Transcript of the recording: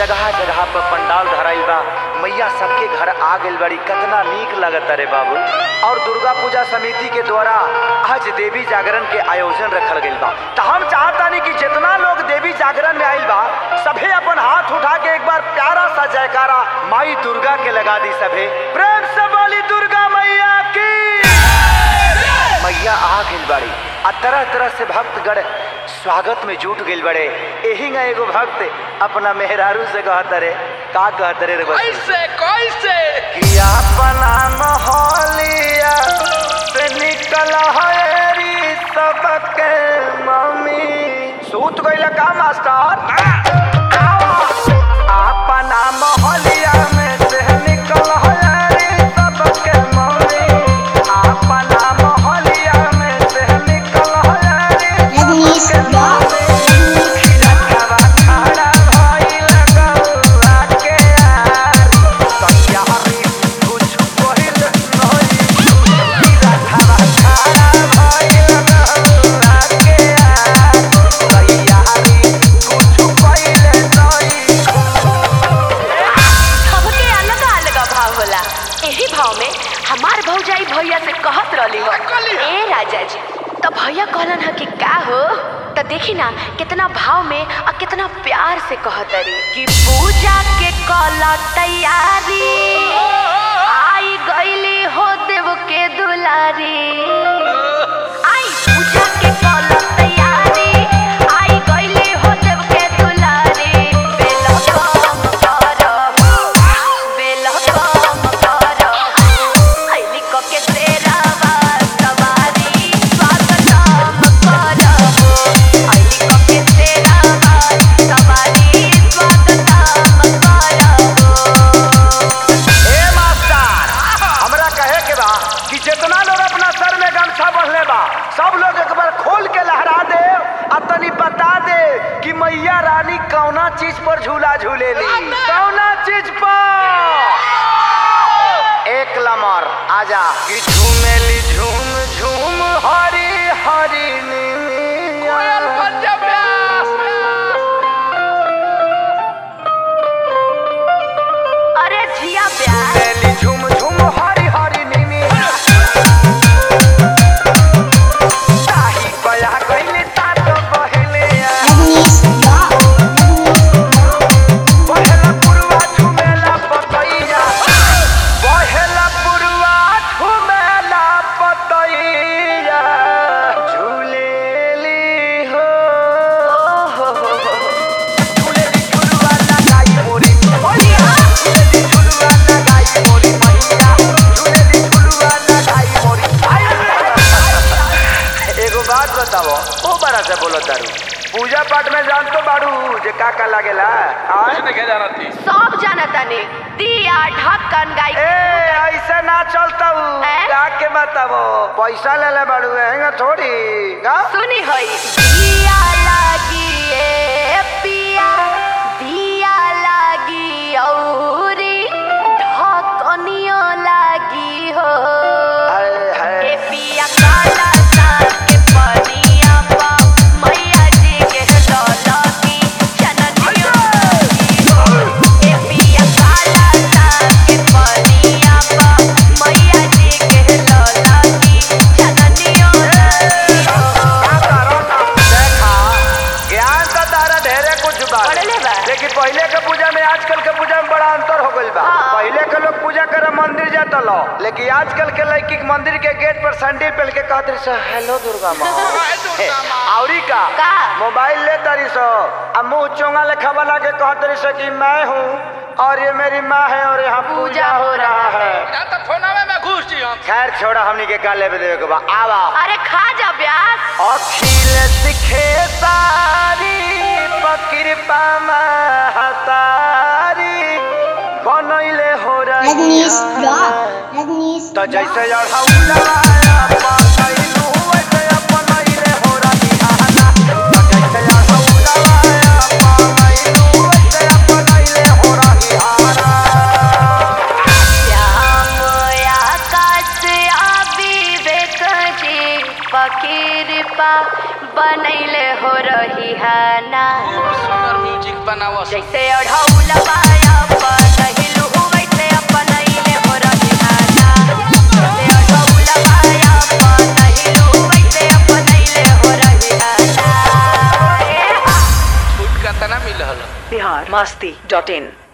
जगह जगह पर पंडाल धराइल बा मैया सबके घर आ गइल बड़ी कितना नीक लगता रे बाबू और दुर्गा पूजा समिति के द्वारा आज देवी जागरण के आयोजन रखल गइल बा तो हम चाहतानी कि जितना लोग देवी जागरण में आइल बा सभे अपन हाथ उठा के एक बार प्यारा सा जयकारा माई दुर्गा के लगा दी सभे प्रेम से बोली दुर्गा मैया की मैया आ गइल बाड़ी आ तरह तरह से भक्तगण स्वागत में जुट गइल बड़े एही ना एगो भक्त अपना मेहरारू से कहत रे का कहत रे रे बच्ची? कैसे कैसे कि अपना मोहलिया से निकल हरी सबके मम्मी सूत गइल का मास्टर अपना मोहलिया में से निकल हरी सबके मम्मी अपना मोहलिया में से निकल हरी Rajnish Rock. सबके अलग अलग भाव होला एही भाव में हमार भौजाई भैया से कहत रहली हो कहली हो? ए राजा जी तो भैया कहलन ह कि का हो तो देखी ना कितना भाव में और कितना प्यार से कहत रही कि पूजा के कल तैयारी आई गईली हो देव के दुलारी आई पूजा के कल तैयारी आई गईली हो देव के दुलारी बेल कम करब बेल कम करब आईली क के तेरा सवारी स्वागतम करब आईली क के तेरा सवारी स्वागतम करब ए मास्टर हमरा कहे के बा कि जितना लोग अपना सर में गमछा बंधले बा सब लोग एक बार खोल के लहरा दे आ तनी बता दे कि मैया रानी कौना चीज पर झूला झूलेली कौना चीज पर एक लमर आजा कि झूमेली झूम झूम हरी हरी कोयल नीमिया। बन जा प्यास अरे जिया प्यार झूमेली झूम झूम हरी हरी नीमिया। ताही बया गइले तात बहेले आ। Rajnish Rock. बहेला पुरवा झुमेला पतैया बहेला पुरवा झुमेला पतैया झूलेली हो झूलेली झुलवा लगाई मोरी मैया झूलेली झुलवा लगाई मोरी मैया झूलेली झुलवा लगाई मोरी एगो बात बताओ ओ बड़ा से बोलो तारू पूजा पाठ में जान तो बाड़ू जे का का लागेला आय कुछ नहीं जाना थी सब जानता ने दिया ढक्कन गाय ए ऐसे ना चलता हूँ हैं? का के बताबो पैसा ले ले बाड़ू हैंगा थोड़ी का सुनी होई दिया लागी ए पिया दिया लागी औरी ढक्कनियो लागी हो हाय हाय ए पिया काला साग के पनिया पा मैया जी के लौलकी चननियो लागी हो ए पिया काला साग के पनिया पा मैया जी के लौलकी चननियो लागी हो क्या करो ना देखा ज्ञान तो तारा ढेरे कुछ बा पढ़ले बा। लेकिन पहले के पूजा में आजकल के पूजा में बड़ा अंतर हो गइल बा हाँ। पहले के लोग पूजा करे मंदिर जाता लो लेकिन आजकल के लड़की के मंदिर के गेट पर सैंडल पहन के कहत रही सो हेलो दुर्गा माँ हाय दुर्गा माँ। औरी का का? मोबाइल ले तारी सो अब मुंह चोंगा लेखा बना के कहत रही सो कि मैं हूँ और ये मेरी माँ है और यहाँ पूजा हो रहा है ना तो फोनवे में घुस जी हम खैर छोड़ा हमनी के का लेवे देवे के बा आवा अरे खा जा ब्यास अखिल सिखे सारी पकिरपा महतारी बनैले हो Rajnish रही Rock. Rajnish तो Rock. जैसे अढ़ौलाया पतैलू वैसे अपनैले हो रही आना तो जैसे अढ़ौलाया पतैलू वैसे अपनैले हो रही आना श्याम आकाश विवेक जी फकीर पा बनैले हो रही है ना खूब सुंदर म्यूजिक बनावो जैसे अढ़ौलवा अपनहिलु वैसे अपनैले हो रही आना जैसे अढ़ौलवा अपनहिलु वैसे अपनैले हो रही आना छूट का तना मिलल बिहार मस्ती डॉट इन